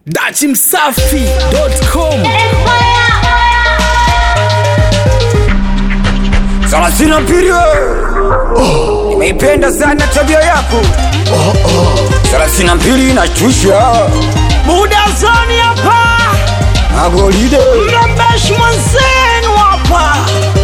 dachimsafi.com Salasina Mpirio, nimeipenda sana tabia yako. Salasina Mpili inachusha Buda zoni hapa, magolide mrembeshi mwenzenu hapa.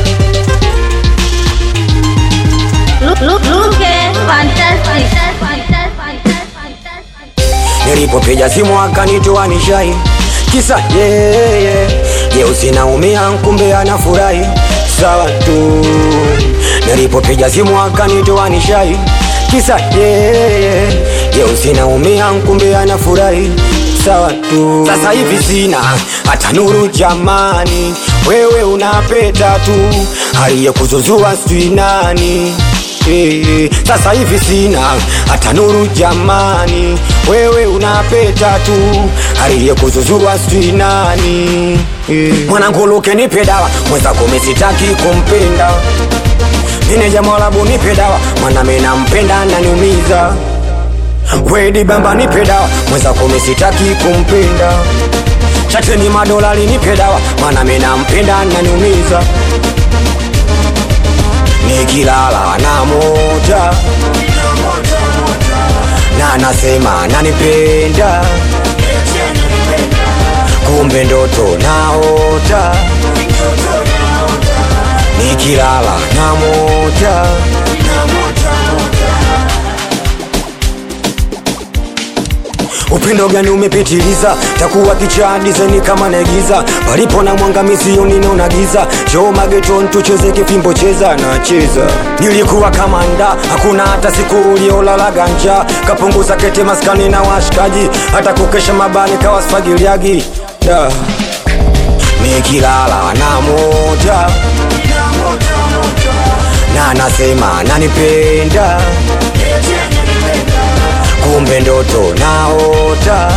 Look, look, look at fantastic, fantastic, fantastic. nilipopiga simu akanitoa nishai kisa yeye jeusi naumia kumbe anafurahi sawa tu nilipopiga simu akanitoa nishai kisa yeye jeusi naumia kumbe anafurahi sawa tu sasa hivi sina hata nuru jamani wewe unapeta tu aliyekuzuzua sijui nani Eh, sasa hivi sina hata nuru jamani, wewe unapeta tu aliyekuzuzua sijui nani. Eh, mwanangu Luke nipe dawa, mwenzako mesitaki kumpenda Meneja Mwarabu nipe dawa, mwana mimi nampenda naniumiza. Wedi Bamba nipe dawa, mwenzako mesitaki kumpenda Chateni madolari nipe dawa, mwana mimi nampenda naniumiza nikilala na moja na nasema nanipenda kumbe ndoto naota nikilala na moja upendo gani umepitiliza takuwa kichaa dizeni kama naigiza palipo na mwanga misioni naona giza joo mageton tucheze kifimbo cheza na cheza nilikuwa kama nda hakuna hata siku uliolala ganja kapunguza kete maskani na washikaji hata kukesha mabani kawa sfagiliagi da nikilala na moja na nasema nanipenda kumbe ndoto naota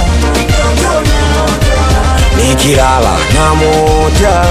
nikilala na moja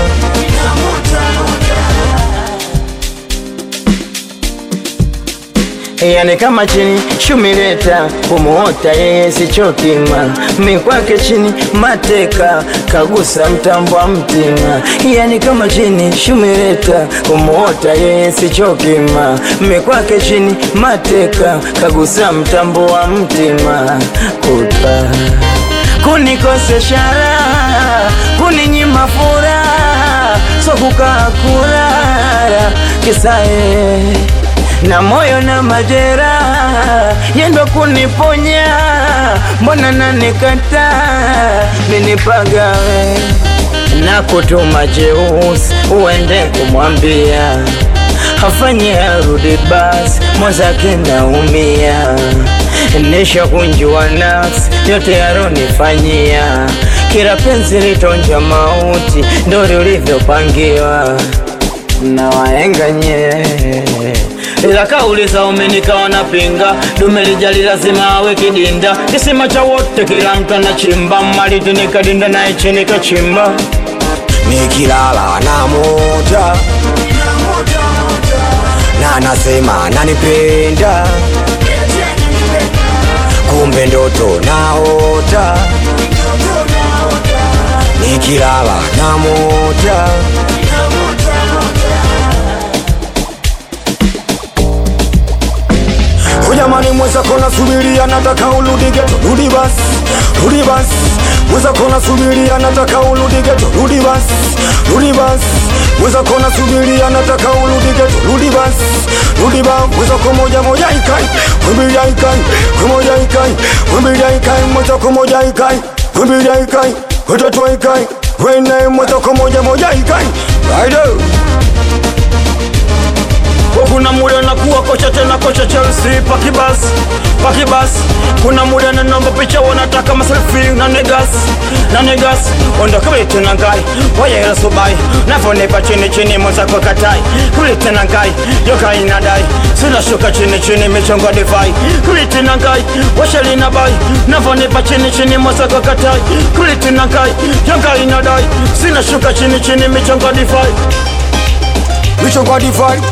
Yani kama chini shumileta kumuota yeye sichokima mikwake chini mateka kagusa mtambo wa mtima yani kama chini shumileta kumuota yeye sichokima mikwake chini mateka kagusa mtambo wa mtima kuta kunikosesha raha kuninyima furaha so kukaa kulala kisae na moyo na majeraha yendo kuniponya, mbona nanikata minipagawe na kutuma jeusi uende kumwambia afanye arudi basi, mwenzake naumia nisha kunjua nafsi yote yaronifanyia, kila penzi litonja mauti, ndo lilivyopangiwa na wahenga nye ila kauli za umenikawa na pinga dume lijali lazima awe kidinda kisima cha wote kila mtu anachimba maliti nikadinda naye chini kachimba nikilala na moja na nasema nanipenda kumbe ndoto naota nikilala na moja Jamani, mwenzako nasubiria, nataka urudi geto, rudi basi, rudi basi. Mwenzako nasubiria, nataka urudi geto, rudi basi, rudi basi. Mwenzako nasubiria, nataka urudi geto, rudi basi, rudi basi. Mwenzako moja moja ikai, wimbilia ikai, moja ikai, wimbilia ikai, mwenzako moja ikai, wimbilia ikai, watatu ikai, wene mwenzako moja moja ikai, Rider. kuna muda nakuwa kocha tena kocha Chelsea pakibas pakibas kuna muda na namba picha wanataka maselfie na negas na negas onda kule tena ngai wayera subai navonipa chini chini mwenzako katai kule tena ngai yoka inadai sina shuka chini chini michongo divai kule tena ngai washalina bai navonipa chini chini mwenzako katai kule tena ngai yoka inadai sina shuka chini chini michongo divai michongo divai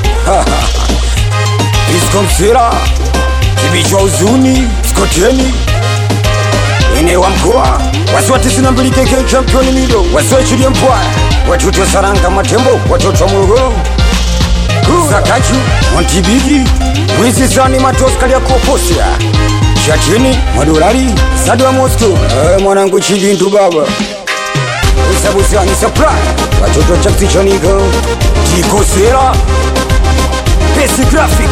iskomsira kibichwa uzuni skoteni ine wa mkoa wasiwa tisini na mbili keke championi mido wasiwa chilie mpwaya watoto saranga matembo watoto wa morogoro Zakachu, Montibigi, Mwizi Zani Matoskali ya Koposia Chatini, Madolari, Sadu wa Moscow Eh, mwanangu Chilindu baba Usabusani Supply Watoto Chapsi Choniko Tiko Sera Pesi Graphic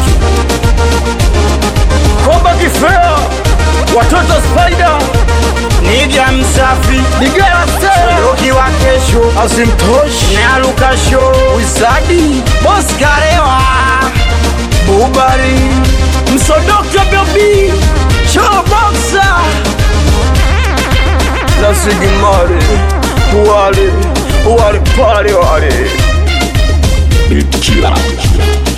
Komba Kifea, watoto Spider, Niga Msafi, Nigera Stella, Roki wa kesho, Asimtoshi, Nyaruka Show, Wizadi, Boskarewa, Bubari, Msodoka Bobi, Show Boxer, La Sigimari, Wale, Wale Pale Wale. Killer.